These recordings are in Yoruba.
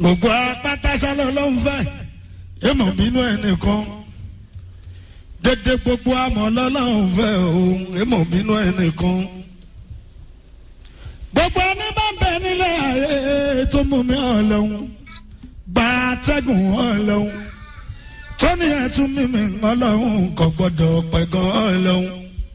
gbogbo apátásálọ ló ń fẹ́ èèmọ̀ bínú ẹnìkan dédé gbogbo àmọ́ lọ́lọ́run fẹ́ òun èèmọ̀ bínú ẹnìkan gbogbo ẹni bá ń bẹ nílé ayé tó mú mi ọlọ́run gba atẹ́gùn ọlọ́run tó ní ẹtún mímí ọlọ́run kò gbọ́dọ̀ pẹ̀gàn ọlọ́run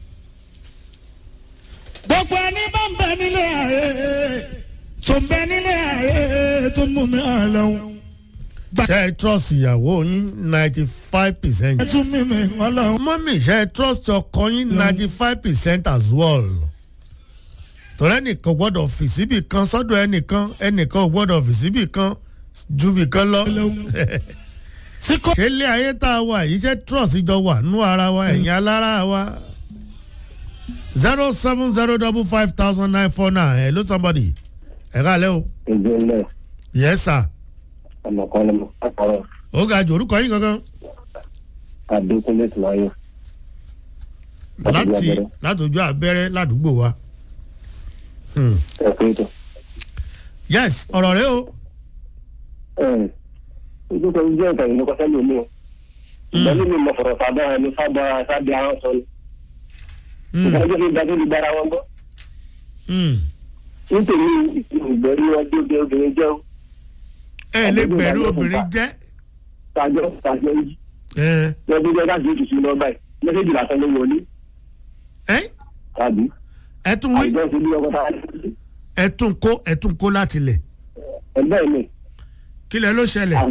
gbogbo ẹni bá ń bẹ nílé ayé tó ń bẹ nílé ayé tó mú mi ọlọ́run ṣe é trust ìyàwó yín ninety five percent. ẹtún mímí ọlọ́run mọ́mí ṣe é trust ọkọ yín ninety five percent as well. torí ẹnìkan gbọ́dọ̀ fi síbì kan sọ́dọ̀ ẹnìkan ẹnìkan ò gbọ́dọ̀ fi síbì kan ju bì kan lọ. tí kò ṣé ilé ayé tá a wà yìí ṣe trust jọ wà nú ara wa ẹ̀yin alára wa. zero seven zero double five thousand nine four nine hello somebody ẹ káàlẹ́ o. ìjìnlẹ̀ yes sir. ọmọkan ni mo kọ́kọ́rọ́ ó ga jù orúkọ yín kankan. adékúnlé tìmáyé láti látòjú abẹ́rẹ́ ládùúgbò wa. Hmm. ẹ̀kọ́ ètò. yes ọ̀rọ̀ rẹ o. ojú kan jẹ́ ìtàn ìlú kọ́sẹ́ lómi o ìgbà mímí mo fọ̀rọ̀ sábà ẹni sábà sábà ahọ́n sọ ni Hmm. ìgbà jẹ́ mi dájú ní gbára wọn gbọ́ Hmm. nítorí ìgbẹ́rí wọn dé obì obìnrin jẹ́ o ẹ lè gbẹ̀rú obìnrin jẹ́. tàjọ tàjọ yìí ẹ lọ́dún jẹ́ láti ètùtù lọ báyìí mẹ́sẹ̀jì lásán ló wọlé ẹ tàbí ẹ tún wí àjọ ìṣèlú ọkọ̀ tá a lè ẹ tún kó ẹ tún kó láti lẹ̀ ẹ̀ bẹ́ẹ̀ ni kí lẹ ló ṣẹlẹ̀.